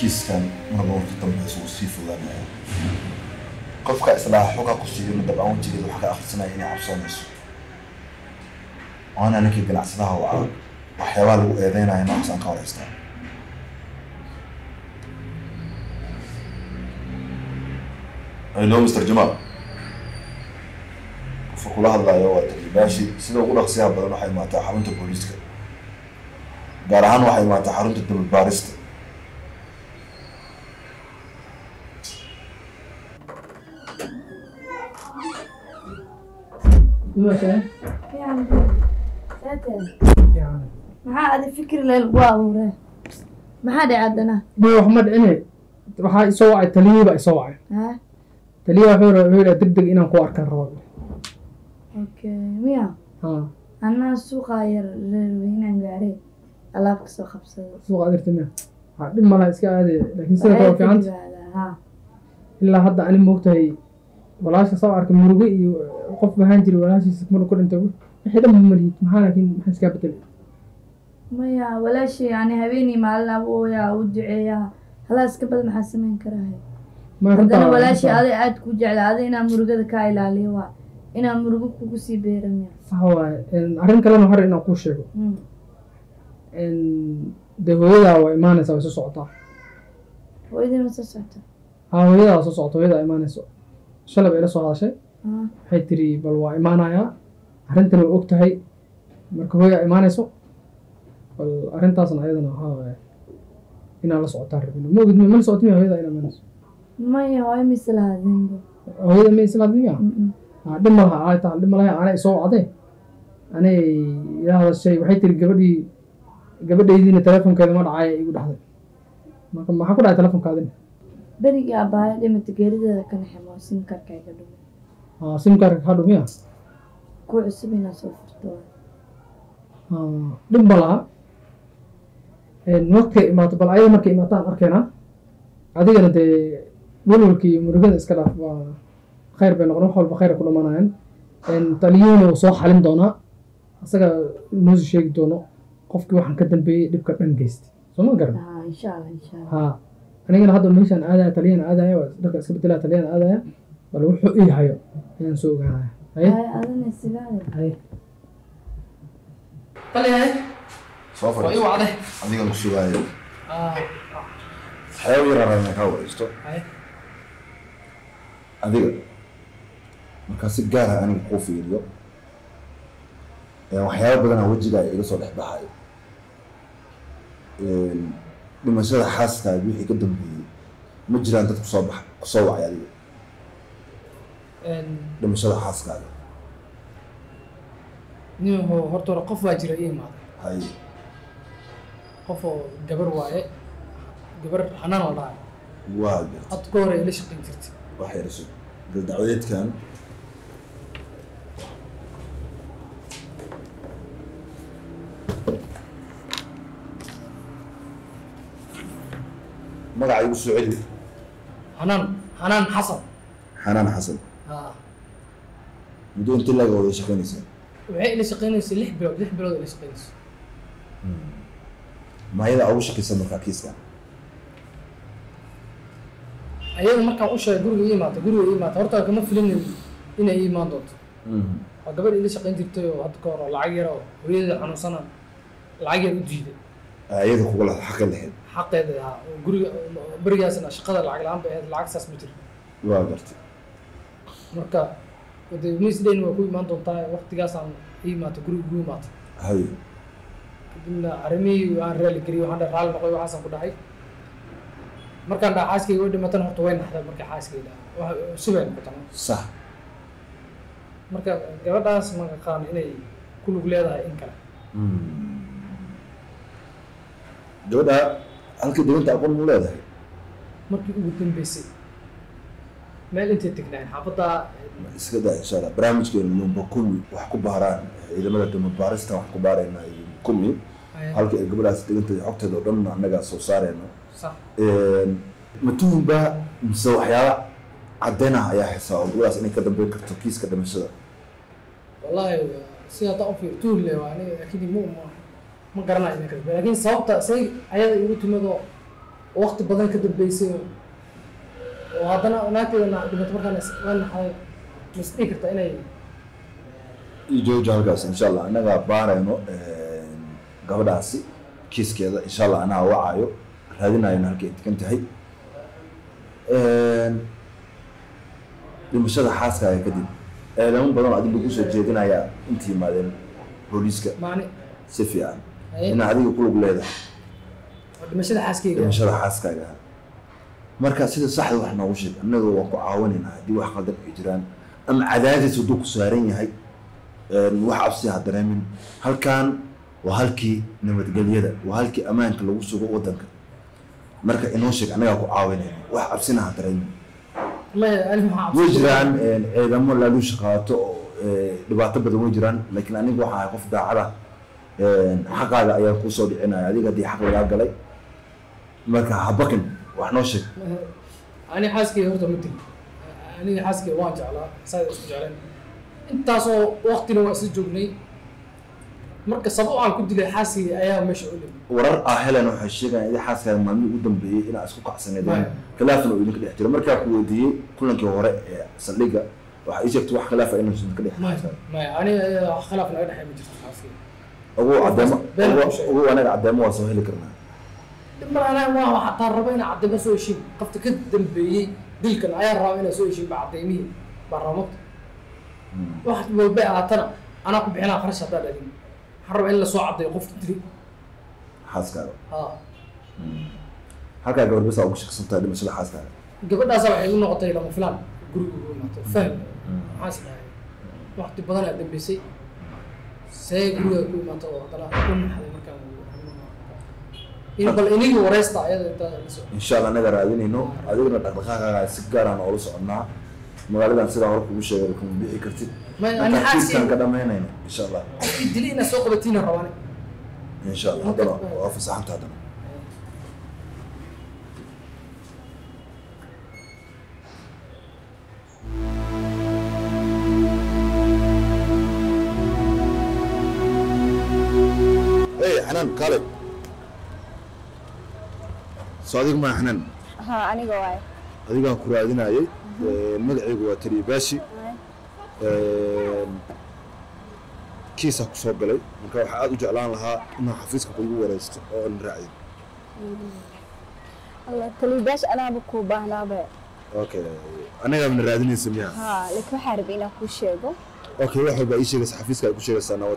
kiiskan marba marka dambeysa uu sii fudanaya qofka islaaha xogaa ku siiyo ma dabcan wejigeeda wax ka akhrisanaya inay cabsoonayso waana ninkii ganacsadaha waca waxyaabaha lagu eedeynaya noocaas aan ka horeystaa hello mr jamal qofka kula hadlayo waa taliibaashi sida ugu dhaqsiyaha badan waxay imaataa xarunta booliiska gaar ahaan waxay imaataa xarunta daba baarista maxaa adi fikri leel gu abuuree maxaa dhici haddana ma wax ma dhicine waxaa isoo wacay taliyii baa isoo wacay ha taliya wuxuu ra- wuxuu yidhaa deg deg inaan ku arkaan rabo okay miya ha anaa suuqaa yar reerweynaan gaaree alaab kasoo qabsado suuqa adirta miya ha dhib malaha iska aade laakiin sida kale waa fiicanta ha ilaa hadda ani moogtahay walaasha soo arkay murugo iyo qof bahaan jiray walaashiisa maruu ku dhintay wixii dhan ma malihid maxaa laakiin maxaa iskaa bedelay maya walaashii yani habeenii maalin abooyaa u duceeyaa halaa iska badan maxaa samayn karahay ma haddana runtaa- walaashii runtaa- aday aad ku jecla aday inaa murugada kaa ilaaliyo waa inaa murugo kugu sii beera miya sax waaye En, arrin kalena hore inaan kuu sheego Mm. En, dee hooyadaa waa imaanaysaa way soo socotaa hooyadii ma soo socota ha hooyadaa waa soo socota hooyadaa imaanayso shalay bay ila soo hadashay Ah, waxay tiri bal waa imaanayaa arrintan way og tahay marka hooyaa imaanayso bal arrintaasna ayadana waxaa waaye inaan la socotaan rabin ma ogid ma la socoti miya hooyadaa inaa imaanayso maya hooyo mise lahadinbo hooyada ma islaad miya Mm-mm. Ah, dhib ma laha ay tahay dhib ma laha anay soo wacday anay ila hadashay waxay tiri gabadhii gabadhaydiina telefonkeeda ma dhacay igu dhexday marka maxaa ku dhacay telefonkaadina berigii abbaayo dhimata geerideeda ka naximo simkarka iga dhumo Ah, simkaarka kaa dhumiya ku cusub inaa soo furto waay. Ah, dhib ma laha markay imaato bal ayada markay imaataan arkeenaa adigana dee welwalkii iyo murugada iska dhaaf waa khayr bay noqon wax walba khayr ay ku dhamanayaan taliyuhuna wuu soo xalin doonaa asaga noosi sheegi doono qofkii waxaan ka dambeeyey dhibka dhan geystay soo ma garan Ah, insha allah insha allah ha anigana hadda meeshaan aadaya taliyana aadaya waa dharka iska bedelaya taliyana aadaya bal wuxuu ii hayo ayaan soo ogaanaya haye Ay, adana sigaale haye taliyahay soo waa ii fadhiiso wacday adiga ku sugaayo Ah, waxyaaba yar rabaa inaan kaa wareysto haye adiga markaa si gaar ah aniga kuu fiiriyo ee waxyaaba badanaa wejigaa iga soo dhex baxayo Een, dhimashada xaaskaaga wixii ka dambeeyey ma jiraan dad kusoo bax kusoo wacay adiga dhimashada xaaskaaga nin wuxuu horta hore qof baa jira ii imaaday hay qof oo gabar waaye gabar xanaan la dhahay waa garta hadda ka hore ila shaqayn jirtay wax yaraso daldacwadeedkan magaca igu soo celi xanaan xanaan xasan xanaan xasan ha muddo intii laga wada shaqaynaysaa waxay ila shaqaynaysay lix bilood lix bilood ila shaqaynaysa maayada ugu shaqaysa markaa kiiskan ayada markaan u sheegay guriga ii imaata guriga ii imaata horta kama filinin inay ii imaan doonto waa gabadh ila shaqayn jirtay oo hadda ka hor oo lacag yar oo hooyada xanuunsana lacag yar u diiday ayada kuga la xaqi lahayd xaqeeda ahaa oo guriga berigaasna shaqada lacag la-aan bay ahayd lacag saas ma jiro waa gartay marka de wednesdayn waa ku imaan doontaa waqtigaasaan ii imaata guriga ugu imaata hay kadibna arrimihii aan raali geliyey waxaan dhahay raalli noqoy waxaasaan ku dhahay markaan dhaha xaaskayga way dhimatana horta way naxday markay xaaskayga dhaha wax subay noqotana sax marka gabadhaas ma aqaan inay ku lug leedahay in kale gabadha halkii deganta aqoon mu leedahay markii ugu dambeysay meel intay tegnaayeen xaafadda iska daa insha allah barnaamijkeenu numba kumi wax ku baaraan ciidamada dama baarista wax ku baarayna iyo kumi halka ay gabadhaas deganta xogteeda oo dhan annagaa soo saarayno sax matuhunba mise waxyaaba caddeyn ah ayaa haysaa oo gabadhaas inay ka dambeyn karto kiiska dhimashada wallahi si hadda u fiir tuul le waa aniga laakiin ma ma ma garanayo ninka laakiin sababta say ayada igu timid oo waqti badan ka dambeysay oo haddana naagteeda na dhimato markaan is- la naxday ma is dhihi kartaa inay iyo joojo halkaas insha allah annagaa baarayno gabadhaasi kiiskeeda insha allah anaa wacayo raadinayno halkay degan tahay dhimashada xaaskaaga kadib eedamo badan oo adiga lagu soo jeedinayaa inta yimaadeen booliiska maani si fiican Haye. inaa adiga ku lug leedahay oo dhimashada xaaskeyga dhimashada xaaskaaga marka sida saxda wax noogu sheeg annaga waan ku caawinaynaa haddii wax qaldan ay jiraan ama cadaadis hadduu ku saaran yahay een, wax cabsi ha dareemin halkan waa halkii nabadgelyada waa halkii ammaanka lagu sugo wadanka marka inoo sheeg annagaa ku caawinayna wax cabsina ha dareemin maya ani waxaa way jiraan een, ciidamo laaluusha qaato oo ee, dhibaato badan way jiraan laakiin aniga waxaa ahay qof daacada een, xaqaaga ayaan kusoo dhicinaya adiga haddii xaq lagaa galay marka ha baqin wax noo sheeg ani xaaskeyga horta ma dili aniga xaaskeyga waan jeclaa saa isku jecleen intaasoo waqtina waa isla joognay marka sabab aan ku dilay xaaskeyga ayaa meesha u dhimay warar ah helen waxay sheegayaan idin xaaskaaga maalmihii ugu dambeeyey inaa isku kacsaneedeen Maya. khilaafna uu idinka dhex jiro markaa ku weydiiyey kulankii hore ee saldhigga waxaa ii sheegtay wax khilaafa inuusan idinka dhex maya jirin. maya aniga iyada wax khilaaf naga dhexey ma jirto xaaskeyga ugu cadeemo Been ugu- ku sheeg. ugu anaga cadeemo waa soo heli karnaa mar anaa waa waxaa taa raba inaa cadeymo soo heshiin qofta ka dambeeyey dilkan ayaa raba inaa soo heshiin ba cadeymihii baa rababta wax walba ahaatana anaa ku bixinaa kharash haddaan adin waxaan raba in lasoo cadeeyo qofka dili xaaskaaga ha halkaa gabar basa ugu shaqsantaa dhimashada xaaskaaga gabadhaasa waxay igu noqotay lama filaan guriga ugu imaato fahm maxaas dhahay waqti badan aa dambeysay see guriga ku imaato oo haddana u naxday markaan in bal inigi wareysta ayada intaa lasoo insha allah anaga raadinayno adigana dhaqdhaqaaqaaga si gaaraan oola soconnaa magaaladan sidaa hore kugu sheegay kuma bixi kartid Maya, ani markaa xaaskeyga- kiiskaan ka dhamaynayno insha allah qofkii dili inaa soo qabatiina rabaan insha allah haddana waa fasaxanta haddana hey xanaan kaale soo adiga maa xanaan ها aniga waay adigaan ku raadinayay magacaygu waa taliya baashi kiisaa ku soo galay marka waxaa aada u jeclaan lahaa inaan xafiiska kugu wareysto oo aan raacday alla taliibaash anaaba kuu baahnaaba okay anagaa mana raadinaysa miya ها laakiin waxaa rabay inaan kuu sheego okay wax walba ii sheegaysa xafiiska ay ku sheegaysaa nabad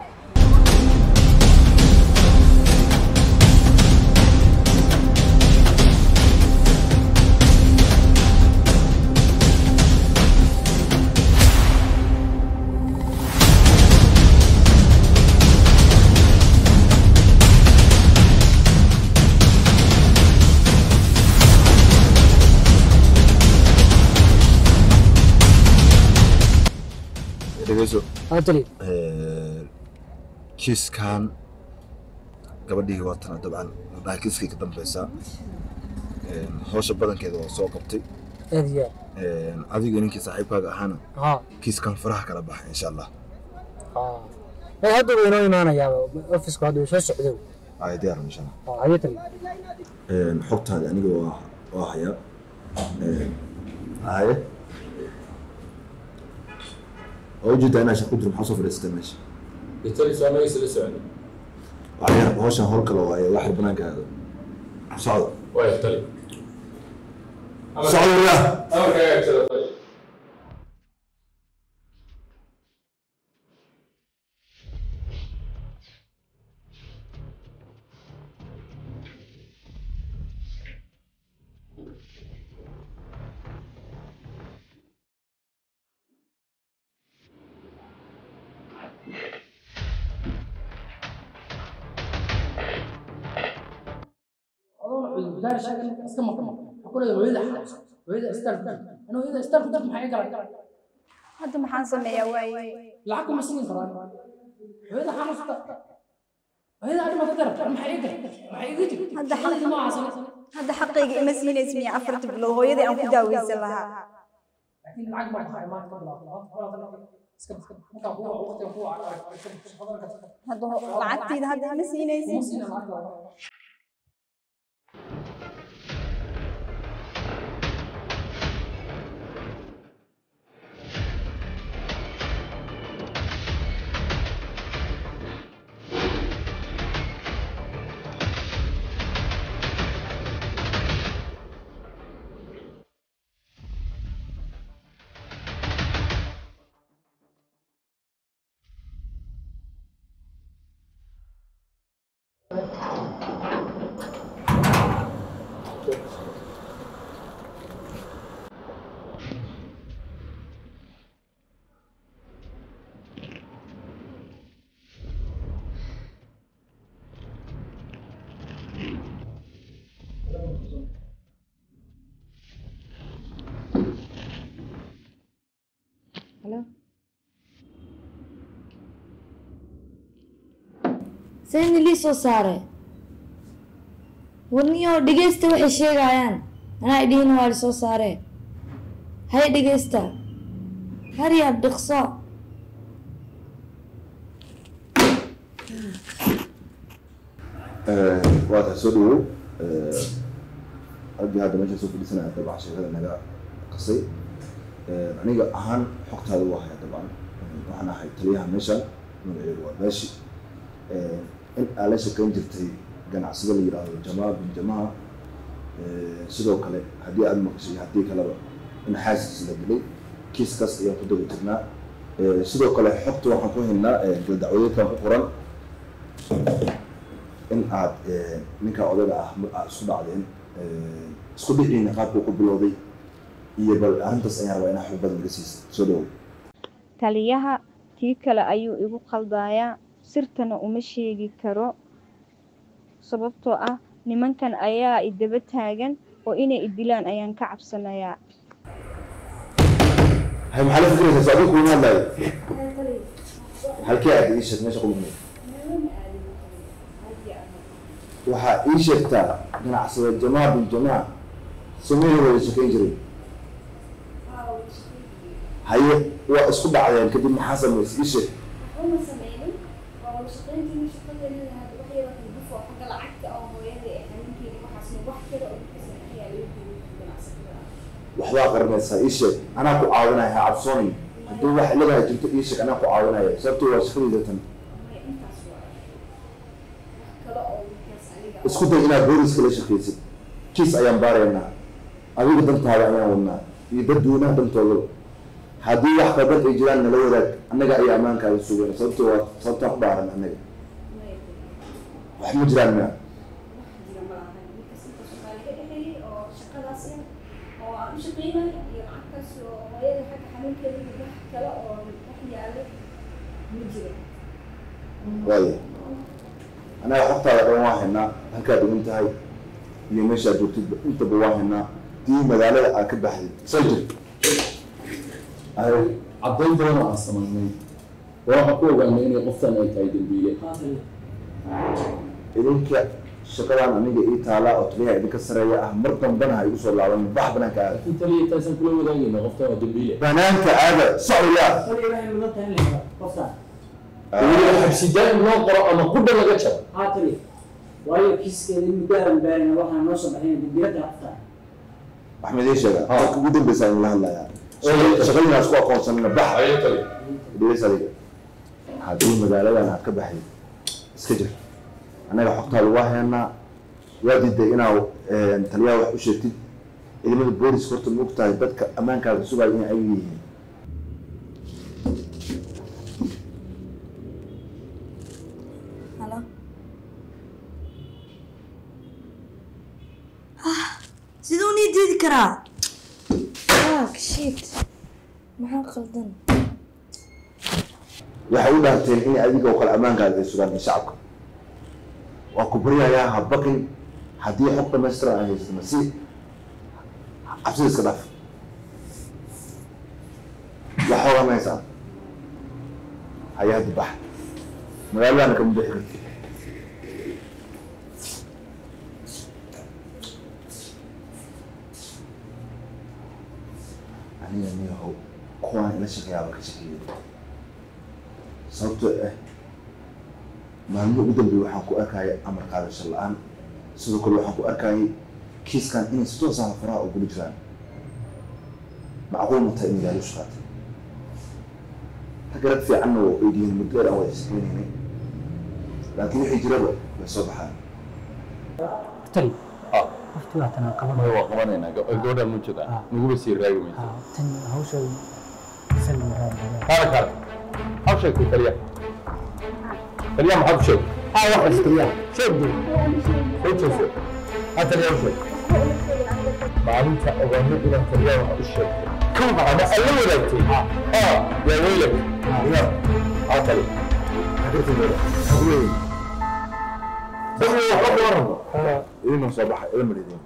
dhegeyso haa tali kiiskan gabadhii waatana dabcan dhaha kiiskay ka dambeysaa hawsha badankeeda waa soo qabtay aad iyo adiga ninkii saaxiibkaaga ahaana haa kiiskan faraha kala baxa insha allah haa ee hadda wuu inoo imaanayaaba ofisku hadda wuu soo socdo ay diyaar insha allah haa haye tali xogtaada aniga waa waa hayaa haye waa ujeedaa inaa shaqo jiro maxaa soo fadhiisatay meesha bitali soo magaciisa la socda waxyar hawshan howl kale waaye waxyar banaanka aado socda waaya tali socda wayaa amarkaaga agsada tali adoona cudurdaar sheegan iska maqan waxaa ku leedahay hooyada xanuunsan hooyada istaar ku jirta anuu hooyada istaar ku jirta maxay garan hadda maxaan sameeyaa waaye lacag kuma siin karaan hooyada xanuunsata hooyada adhimata dar maxay iga maxay iga jir Hadda xaq- xaladi ma ahaasan hadda xaqayga ima siinaysa miya afarta bilood hooyadii aan ku daaweysan lahaa laakiin lacag ma baxay maanta ka bilaabto iska iska markaa kuwa waqtiga kuwa arag hadda ho- lacagtayda hadda ima siinaysin kuma siina lacagta sayni lii soo saare warniyo dhegeysta waxay sheegayaan anaa idhihin waa lisoo saare hay dhegeysta haryaab dhiqso waa tahay soo dhawow raggii hadda meesha soo fadhiisanaya dabcan sheekada naga qasay aniga ahaan xogtaada waa haya dabcan waxaan ahay taliyaha meeshan magaceedu waa baashi in aa la shaqeyn jirtay ganacsado la yidhaahdo jamaal bin jamaa sidoo kale haddii aada maqashay haddii kaleba in xaasis la dilay kiiskaas ayaan ku daba jirnaa sidoo kale xogta waxaan ku haynaa dacwadeedkan ku qoran in aad ninka odaga ah mar aad isku dhacdeen isku dhiciina qaabkuu ku bilowday iyo bal arrintaas ayaan rabaa inaa xog badan laga siisa soo dhawow taliyaha tii kale ayuu igu qaldayaa sirtana uma sheegi karo sababtoo ah nimankan ayaa i daba taagan oo inay i dilaan ayaan ka cabsanayaa hay maxaa la fikiraysaa soo adiga kuma hadlaayo halkee aad ii sheeg meesha kulmay waxaa ii sheegtaa ganacsada jamaa bin jamaa sameeyey wada shaqeyn jiray haye waa isku dhacdeen kadib maxaa samaysay ii sheeg waxbaa qaranaysaa ii sheeg anaa ku caawinaya ha cabsoonayo haddii wax iladaha jirto ii sheeg anaa ku caawinaya sababtoo waa shaqadayda tan isku day inaad booliska la shaqaysid kiis ayaan baaraynaa adiga dantaada ayaan wadnaa iyo dadweynaha dantooda haddii wax qaldan ay jiraan nala wadaag annaga ayaa ammaankaaga sugayna sababtoo waa sababtaan ku dhaaran annaga wax ma jiraan mia waayo annaga xogtaada dhan waa haynaa halkaad dhigan tahay iyo meeshaad joogtid intaba waa haynaa dii magaalada aad ka baxdid soo jir caddayn badan oo aan samaynay oo waxaan ku ogaanay inay qoftan ay tahay dembiile idinka shaqadan aniga ii taala oo taliyaha idinka sareeya ah mar dambana ha igu soo laaban bax banaanka aada laakiin taliya intaasaan kula wadaagayna qoftan waa dembiile banaanka aada socya weliba xabsi daa'im loo qoro ama qudha laga jaro haatali waayo kiiskeeda muddahan baarina waxaa noo soo baxayn dambiyada hafta axmed ii sheega halka ugu dambeysa in la hadlayaa shaqadiina isku aqoonsanina bax ayo tali dhiris adiga haddii magaaladan aad ka baxday iska jir annaga xogtaada waa haynaa waa diiday inaa taliyaha wax u sheegtid ciidamada booliska horta ma ogtahay dadka ammaankaaga sugaayo inay ayaga yihiin halo siduu nii diidi karaa fuck shit maxaa qaldan waxay u dhaarteen in adiga oo kale ammaankaaga ay sugaan iyo shacabka waa ku baryayaa ha baqin haddii xog dhamaystiran ay haysatana si cabsida iska dhaaf wax xooganaysaa hay-adda bax magaaladana kama bixi karti aniga niyahow kuwaan ila shaqeeyaaba ka shaqeeyay sababtoo ah maalmo ugu dambeey waxaan ku arkaya amar qaadasho la-aan sidoo kale waxaan ku arkayay kiiskan inay si toos ah faraha ugula jiraan macquul ma tahay in gaari ushaatay ragga rag fiicanna waa oydiyin muddo dheer aan wada shaqeynaynay laakiin wixii jiraba way soo baxaan tali Ah. waqti waa tanaa qaban waa qabanaynaa gabadha ma jooga Ah. naguba sii raagi maysa tan hawsha sal kaale kaale maxaa sheegtay taliya taliya maxaa ku sheegay haa wax askariya sheeg dee soo jeeso ha taliya u sheeg maalinta ogaano inaan taliya wax u sheegtay ama alla wadaagtay ah yaa weylak ina ha tali dadku waxba kuma rabo idinoo soo baxay ila marideen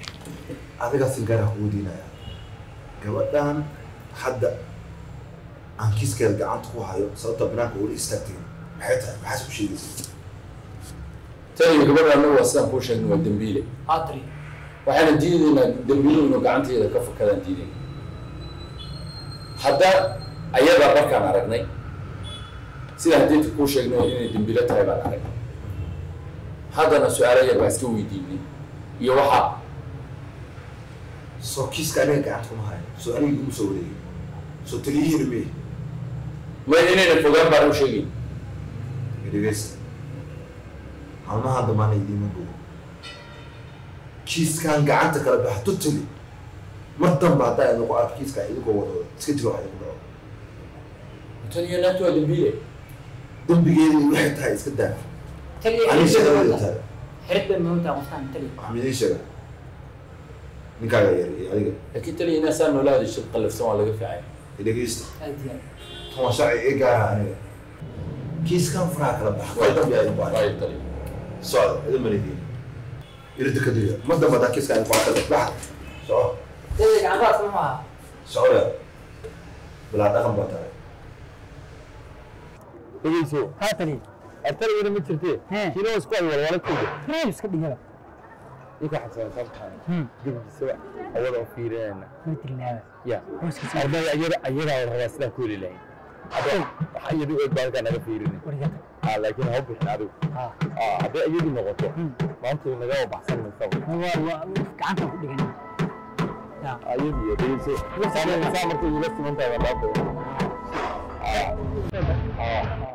adigaa si gaara kugu diinaya gabadhan hadda aan kiiskeeda gacanta ku hayo sababta banaanka weli istaagtay maxay tahay maxaas u sheegaysa taniyo gabadha annagu waa sidaan kuu sheegnay waa dembiile haatari waxaana diidaynaa dembiiluhu inuu gacanteeda ka fakadaan diidayna hadda ayadaa markaan aragnay sida hadiinta kuu sheegnay inay dembiilo tahay baan aragnay haddana su-aalo yar baa iska weydiinay iyo waxaa soo kiiska aniga gacanta kuma hayo soo aniga igu soo wareegay soo taliyihiina mee ma inayna fogaan baan u sheegayn dhegeysta halmaha damaana idiima bogo kiiskan gacanta kala baxa totally mar danba haddaa idinku arko kiiska idinkoo wada iska jiro wax idinku dhaco taniyo naagtu waa dembiile dembigeeda iyo waxay tahay iska daa taliya aniga xirida shaqadeeda maanta tahay xirida maanta qoftaan taliya waxaan idiin sheega ninkaaga yar iyo adiga laakiin taniyo inaa saa noolaada shir qallafsan waa laga fiicay dhegeysta aad iyo aad tan waa sharci ii gaara aniga kiiskan faraha kala baxa kal dambi aa idinku arko waayo taniyo socda idin malidiin irida ka diriya ma damba hadaa kiiskan idinku arko baxa soco taliya gacantaas ma maaha socda bilaa dhaqan baa tahay dhegeyso haa taliya artaligana ma jirtee Hee. kiina waa isku ay walwala kooda reeb iska dhigada ninka xasan sabtaan dibkiisa hawada u fiirinayna ma tilmaama ya hooskiisa ardayda ayada ayadaa la rabaa sidaan ku heli lahayn hadda waxa iyadu eed baa halkaa naga fiirinin warigata ah laakiin ha u bixin adigu haa ah hadday iyadu noqoto maanta naga baxsan maysaba waa waa gacanta ku dhigan ya ayadu iyo dhegeyso saa saa markay ila simantahay baa laa badan ah ah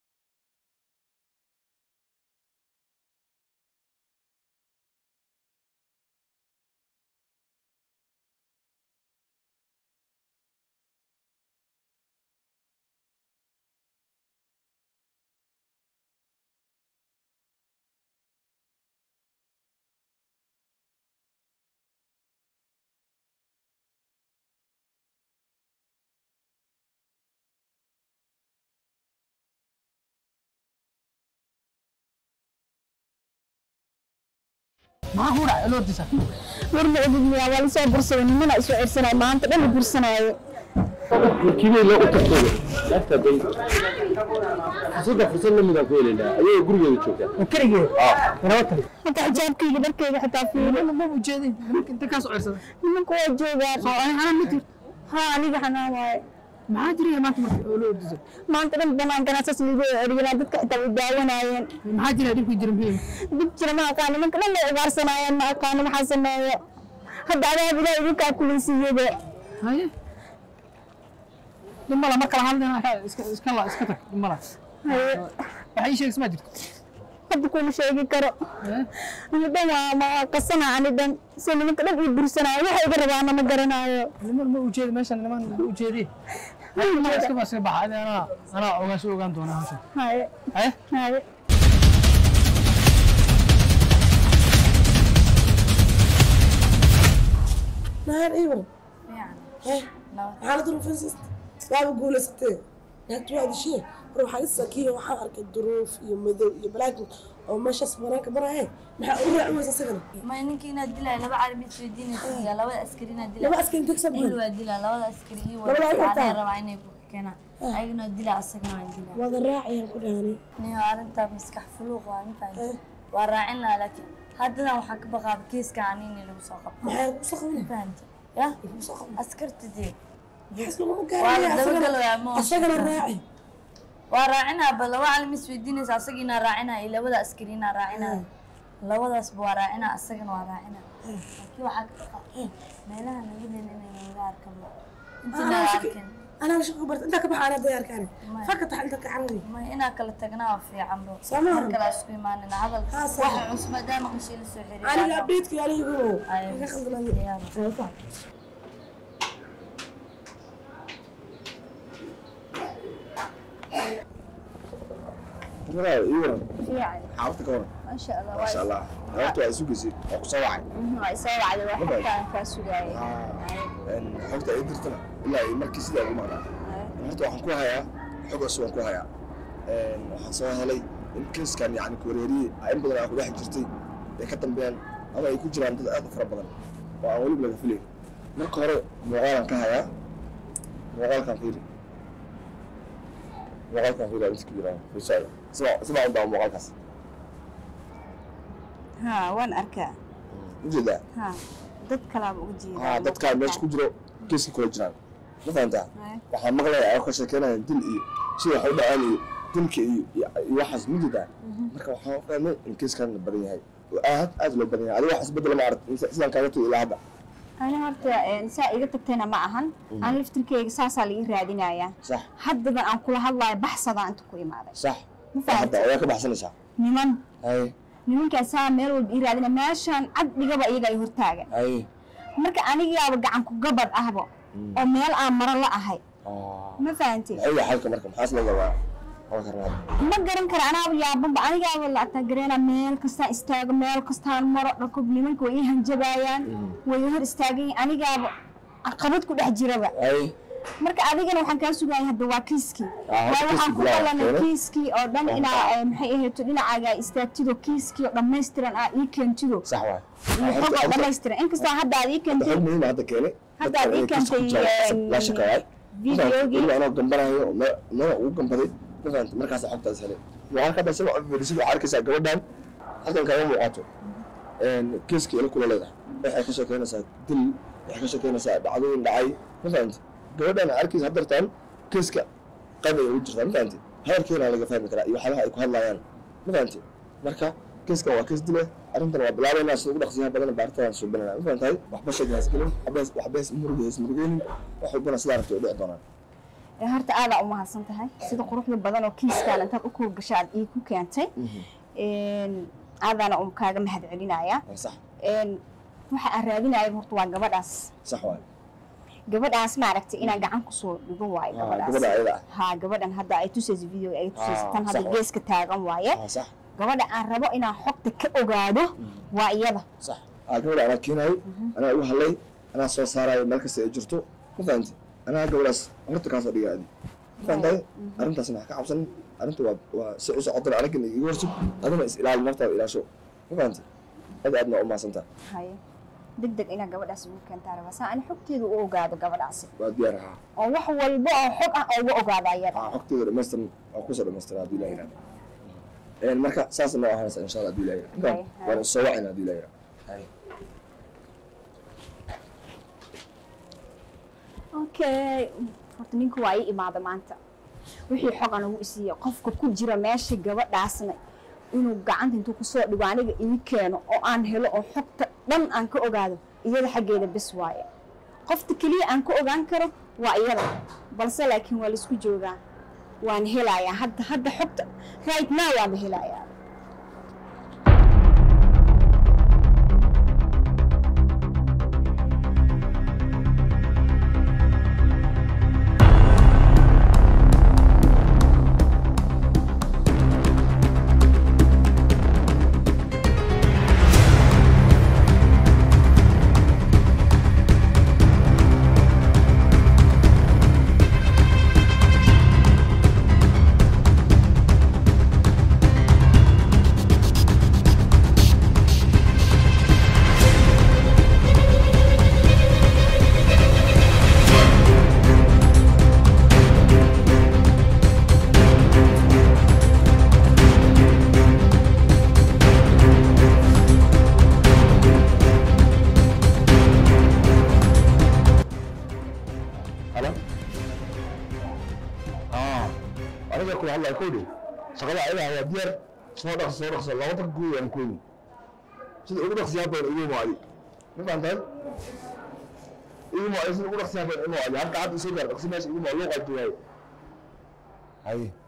maxaa ku dhacay loortiisa war ma ogidmiya waa lasoo bursaday nimana isoo cirsanay maanta dhan la bursanaayo kibay loo utagtooda naagta day fursadda fursad la midaan ku helaynaa ayagoo gurigeeda joogta oo keligeed laba tali hata xijaabkayga dharkayga xitaa fiiri ma ujeedin inta kaa soo cirsaday nimanka waa joogaan soo ani xanaan ma jirto haa aniga xanaan waaye maxaa jiraya maanta marka oo loo ordisay maanta dhan banaankana saas liiga eryanaa dadka xitaa way daawanaayeen maxaa jira dhibkii jira muhiim dib jira ma aqaan nimanka dhan way ugaarsanaayeen ma aqaano maxaa sameeyo hadda adaab ilaah idinkaa kulaysiiyada haye dhimala mar kala hadlina iska iska la iska tag dhimala haye waxay ii sheegaysa ma jirto hadda kuma sheegi karo ani dhan waa ma qasana ani dhan si nimanka dhan ii bursanaayo waxa iga rabaana ma garanaayo niman ma ujeedi meeshan niman ma ujeedi niman iska baa iska baxa adi anaa anaa ogaasho ogaan doona hawshan haye haye haye نهار ايوه حالة الرفنسس لا بقول ستة نهت واحد شيء روح لسه كيه وحارك الظروف يمدو يبلاك او ماشي اسمرانك برا هي ما اقول عوز اسكن ma ninka inaad dilaya laba carabi isweydiinaysa labada askari inaad dilaya لما اسكن تكسب il هنا waa dilaa labada askari ii Labada ay waa qabtaan? rabaa inay ku keenaan ayagana waa dilaa asagana waan dilaa وهذا الراعي كل هاني niyo arrintaa maskax fuluuq waa ma fahanti waa raacin lahaa laakiin haddadan waxaa ka baqaaba kiiska ani in lagu soo qabto ما هي وسخونه ma fahanti ya askarta dee حسب ما waa la قال dabagalayaa ma اشغل الراعي waa raacinaa ba laba calin isweydiinaysa asaga inaa raacinaa iyo labada askari inaa raacinaa labadaasba waa raacinaa asagana waa raacinaa laakiin waxaa ka baqa meelaha naga leyn inay naga arkan intii انا naga وش arkin انا وش قبرت انت كبح على ديار كان ما- فقط انت كعربي ma inaa kala tagnaa waa fiican bo Soomaa. mar kale isku imaanina hadal Haa, waxa sax. cusub maadaama qashii la soo xiriir انا لبيتك يا لي يقولوا Ay, ما خلنا diyaar. Walaal, iyo waran. fiican xaafadda ka waran maasha allah maasha waa allah horta waa sugaysay waa ku soo wacay waa isoo wacday waa Mabay. xogtaan kaa sugaayay xogta ay dirtana ilaa iyo markii sidaa ugu maqnaa horta waxaan ku hayaa xog cusub waan ku hayaa waxaan soo helay in kiiskan yani kuwareeriye in badan aan ku dhex jirtay ay ka dambeeyaan ama ay ku jiraan dad aad u fara badan oo aan weliba laga filayn marka hore muuqaalaan ka hayaa muuqaalkan fiiri muuqaalkan fiila inta ku jiraan fiirsada sida sida u daa muuqaalkaas ها وين أركا ujeedaa ها dad kalaaba uga jeedaa haa dadkaa meesha ku jiro geeska kula jiraan ma fahantaa waxaa maqlaya ayagoo ka sheekeynaya dil iyo sida wax u dhacaan iyo dilka iyo iyo iyo waxaas ma jeedaa marka waxaan u fahmay in geeskan la badan yahay oo aad aad loo badan yahay adiga wax isbedel ma arag sidaan kaaga tugi ilaa hadda ani horta een, saa iga tagtayna ma ahan aan laftirkeyga saasaa la ii raadinayaa sax haddadan aan kula hadlayo baxsadaa inta ku imaaday sax ma hadda fahamtay ayaa ka baxsanaysaa niman hay nimankaasaa meel walba ii raadina meeshaan cad dhigaba iyaga ay hortaagan hay marka anigaaba gacan ku gabad ahba oo meel aan maro la ahay ma fahantay maxay yahay xalka marka maxaas la rabaa halka raad ma garan kara anaaba yaababa anigaaba la atagareena meel kastaan istaago meel kastaan maro dhakob nimanka way ii hanjabaayaan way ii hor istaagayin anigaaba caqabad ku dhex jiraba hay marka adigana waxaan kaa sugaya hadda waa kiiskii Ah, waa waxaan ku kiiskii bilaa qalanay keena. kiiskii oo dhan inaa eh, maxay ahayto dhinacaaga istaagtido kiiskii oo dhammaystiran aa ii keentido sax waay iyo xog oo dhammaystiran inkastoo hadda aad ii xog keentay muhiim ah hadda keenay Hadda aad ii keentay, la shaqeeyay videogii. weliba anoo gambanayo oo meel meel ugu gambaday ma fahantay markaas xogtaas helay waxaan ka dhashay oo fiirisid waxaa arkaysaa gabadhan halkan kaaga muuqato kiiska ila kula leedahay waxay ka sheekeynaysaa dil waxay ka sheekeynaysaa dhacdooyin dhacay ma fahantay gabadhan arkaysa haddartaan kiiska qayb ay ugu jirtaa ma fahantay hadalkeena laga fahmi karaa iyo waxyaabaha ay ku hadlayaan ma fahantay marka kiiskan waa kiis dile arrintan waa bilaabaynaa sida ugu dhaqsiyaha badan baaritadan suubinana ma fahantahay waxba sheegna isgelin waxba ismurugay ismurugeynin wax walbana sidaa rabtay u dhici doonaan Ee, horta aadaa u mahadsan tahay sida quruxda badan oo kiiskaan intaad u kuur gashay aad ii ku keentay Een, aadaana un kaaga mahad celinaya waa sax waxa aan raadinaya horta waa gabadhaas sax waay gabadhaas maaragtay inaan gacan kusoo dhigo waayo Ah, gabadhaas gabadha ayada ah ha gabadhan hadda ay tusayso video ay tusayso Ah, tan hadda sax waay. geeska taagan waaye waa sax gabadha aan rabo inaan xogta ka ogaado waa iyada sax aa gabadha anaa keenayo anaa igu hadlay anaa soo saarayo meel kasta ay jirto ma fahantay anaa gabadhaas horta kaasoo dhiga adi ma fahantahay arrintaasna wax ka cabsanin arrinta waa waa si u socotana anagana igu horsug adina is ilaali naftaada ilaasho ma fahantay aad aadna u mahadsantaha haye deg deg inaa gabadhaas ugu keentaa rabaa saa ani xogteeda u ogaado gabadhaasi waa diyaar ahaa oo wax walba oo xog ah uga ogaado ayada aa xogteeda dhamaystiran waa kusoo dhamaystiran haddii ilaha yidhahdo marka saas noo ahaanaysa insha allah haddii ilaha yidhahdo Hay, hay. waan soo wacayna haddii ilaha yidhahdo hay okay horta ninka waa ii imaada maanta wixii xog aan ugu isiiya qofka ku jira meesha gabadhaasna inuu gacanta intuu kusoo dhigo aniga ii keeno oo aan helo oo xogta dhan aan ka ogaado iyada xaggeeda bes waaye qofta keliya aan ka ogaan karo waa iyada balse laakiin waa laisku joogaa waan helayaa hadda hadda xogta right now waanba helayaa halo aa aniga kula hadlaya kowdhi shaqada ayadaa waa diyaar soo dhaqso soo dhaqso laba dag guud aan kooyi sida ugu dhaqsiyaa badan igu maadi ma fahantahay igu maadi sida ugu dhaqsiyaa badan igu maadi halka hadda isoo gaar dhaqsi meesha igu maadi loo qaybto waaye haye